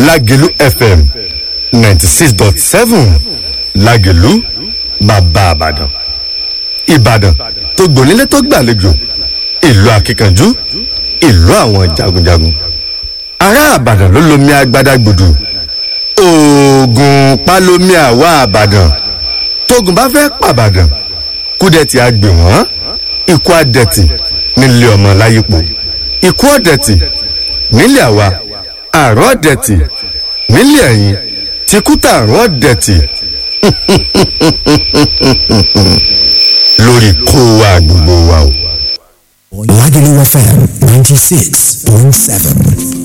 lágẹ̀lú fm ninety six dot seven lágẹ̀lú bàbá àbàdàn ìbàdàn tó gbònílé tó gbàlejò ìlú akíkanjú ìlú àwọn jagunjagun ará àbàdàn ló lomi agbada gbòdù oògùn pálómi àwa àbàdàn tógun bá fẹ́ pàbàdàn kúdẹ̀tì àgbè wọ́n ikú àdẹ̀tì nílé ọmọ láyípo ikú ọ̀dẹ̀tì nílé àwa àrùn ọ̀dẹ̀tì nílé ẹ̀yìn tìkútà àrùn ọ̀dẹ̀tì lórí kó wa gbogbo wa o. Lagelu FM 96.7.